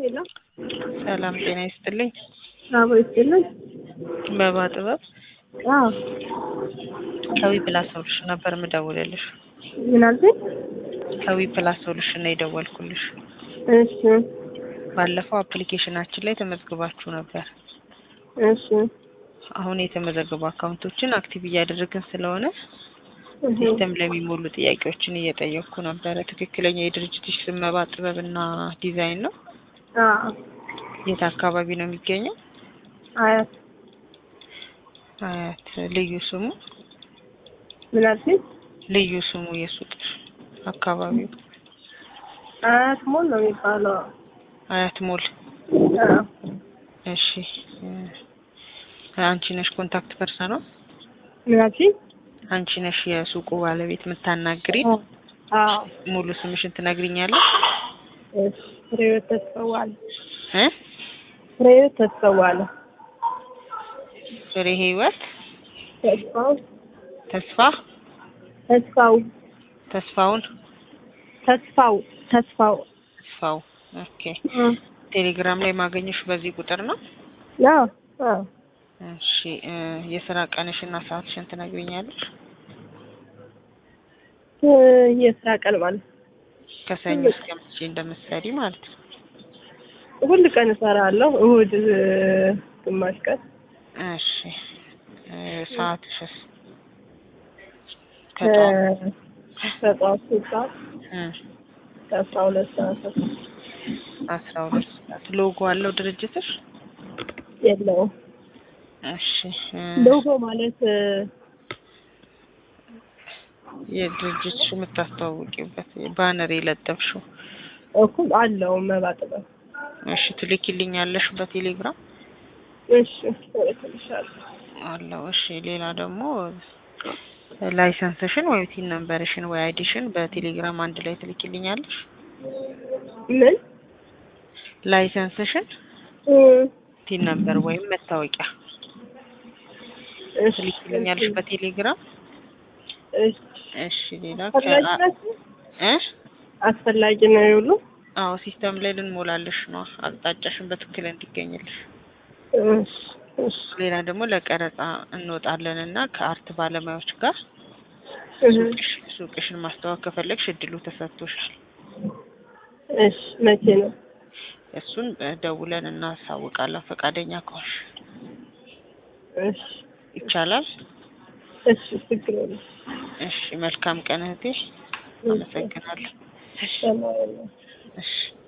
ሄሎ ሰላም ጤና ይስጥልኝ። አቦ ይስጥልን። በባ ጥበብ አዎ ከዊ ፕላስ ሶሉሽን ነበር የምደውልልሽ። ምን አልሽኝ? ከዊ ፕላስ ሶሉሽን ነው የደወልኩልሽ። እሺ ባለፈው አፕሊኬሽናችን ላይ ተመዝግባችሁ ነበር። እሺ አሁን የተመዘገቡ አካውንቶችን አክቲቭ እያደረግን ስለሆነ እህ፣ ሲስተም ለሚሞሉ ጥያቄዎችን እየጠየቅኩ ነበረ። ትክክለኛ የድርጅትሽ ስም መባ ጥበብና ዲዛይን ነው? አዎ የት አካባቢ ነው የሚገኘው? አያት አያት። ልዩ ስሙ ምን አልሽኝ? ልዩ ስሙ የሱቅ አካባቢው አያት ሞል ነው የሚባለው። አያት ሞል። አዎ እሺ እ፣ አንቺ ነሽ ኮንታክት ፐርሰኗ? ምን አልሽኝ? አንቺ ነሽ የሱቁ ባለቤት የምታናግሪ? አዎ ሙሉ ስምሽን ትነግሪኛለሽ? እሺ ፍሬህይወት ተስፋዋለ እ ፍሬህይወት ተስፋዋለ ፍሬ ህይወት ተስፋው ተስፋ ተስፋው ተስፋውን ተስፋው ተስፋው ተስፋው። ኦኬ እ ቴሌግራም ላይ ማገኘሽ በዚህ ቁጥር ነው? አዎ አዎ እሺ እ፣ የስራ ቀንሽና ሰዓትሽን ትነግሪኛለሽ? እ፣ የስራ ቀን ማለት ከሰኞ እስከ መቼ እንደምትሰሪ ማለት ነው። ሁል ቀን እሰራለሁ። እሁድ እ፣ ግማሽ ቀን እሺ እ፣ ሰዓትሽስ? ከ- ከጠዋት ከጠዋት ሶስት ሰዓት እ፣ ከአስራ ሁለት ሰዓት አስራ ሁለት ሰዓት። ሎጎ አለው ድርጅትሽ? የለውም። እሺ እ፣ ሎጎ ማለት እ፣ የድርጅትሽ የምታስተዋውቂበት ባነር የለጠፍሽው እኩል አለው መባ ጥበብ። እሺ ትልኪልኛለሽ በቴሌግራም እሺ እልክልሻለሁ። አለው። እሺ ሌላ ደግሞ ላይሰንስሽን ወይ ቲን ነምበርሽን ወይ አይዲሽን በቴሌግራም አንድ ላይ ትልኪልኛለሽ። ምን ላይሰንስሽን እ፣ ቲን ነምበር ወይም መታወቂያ እሺ ትልኪልኛለሽ በቴሌግራም። እሺ እሺ ሌላ አስፈላጊ ከ- ናቸው? እ አስፈላጊ ነው የሁሉ አዎ ሲስተም ላይ ልንሞላልሽ ነው አቅጣጫሽን በትክክል እንዲገኝልሽ። እሺ እሺ ሌላ ደግሞ ለቀረጻ እንወጣለን እና ከአርት ባለሙያዎች ጋር እህ፣ ሱቅሽ ሱቅሽን ማስተዋወቅ ከፈለግሽ እድሉ ተሰጥቶሻል። እሺ መቼ ነው? እሱን እ፣ ደውለን እናሳውቃለን ፈቃደኛ ከሆንሽ እሺ ይቻላል። እሺ ችግር የለም። እሺ መልካም ቀን እህቴ። አመሰግናለሁ። እሺ ሰላም ነው። እሺ